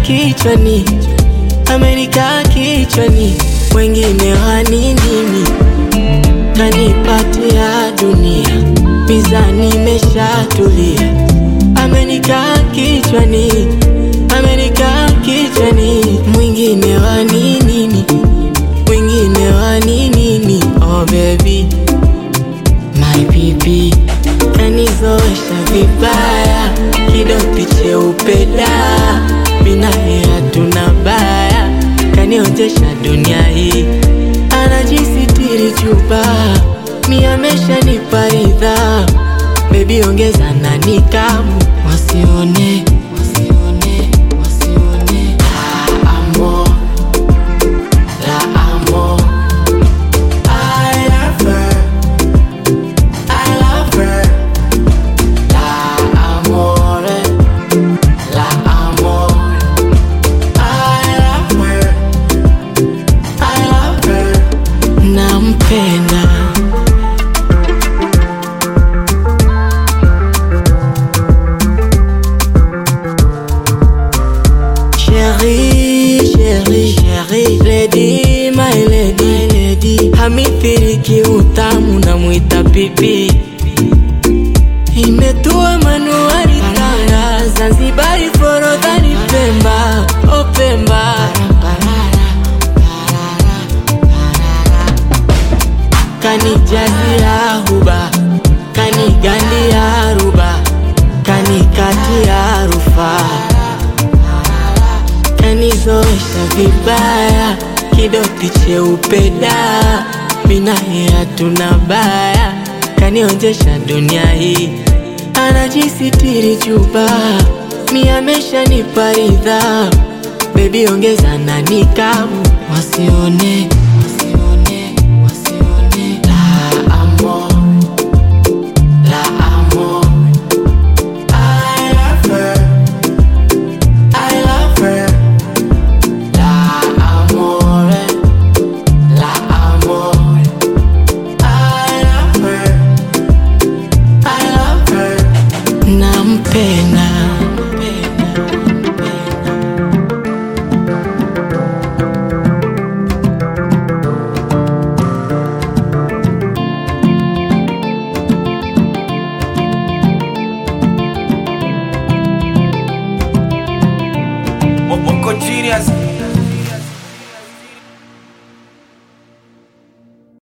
kichwani, amenikaa kichwani, mwengine waninini, kanipatia dunia, mizani imeshatulia, amenikaa kichwani, amenikaa kichwani, mwingine waninini, mwingine waninini, oh baby my baby kanizoesha vibaya, kidoti cheupe da, minaye hatuna baya, kanionjesha dunia hii, anajisitiri chupa, mi ameshanipa ridhaa, bebi ongeza na nikamu, wasione wasione wasione la amor la amor I love her I love her. La amore, la amore. I love her. I love her. Nampenda. Chérie, chérie, chérie, lady, my lady, lady. Hamithiriki utamu namwita pipi imetua manuari Tanga, Zanzibari, Forodhani, Pemba, oh Pemba. Kanijazia huba, kanigandia ruba, kanikatia rufaa kanizoesha vibaya, kidoti cheupe da, minaye hatuna baya, kanionjesha dunia hii, anajisitiri chupa, mi ameshanipa ridhaa, bebi ongeza na nikamu, wasione wasione wasione la amor la amor I love her I love her. La amore, la amore. I love her. I love her. Nampenda. Mo- Moko Genius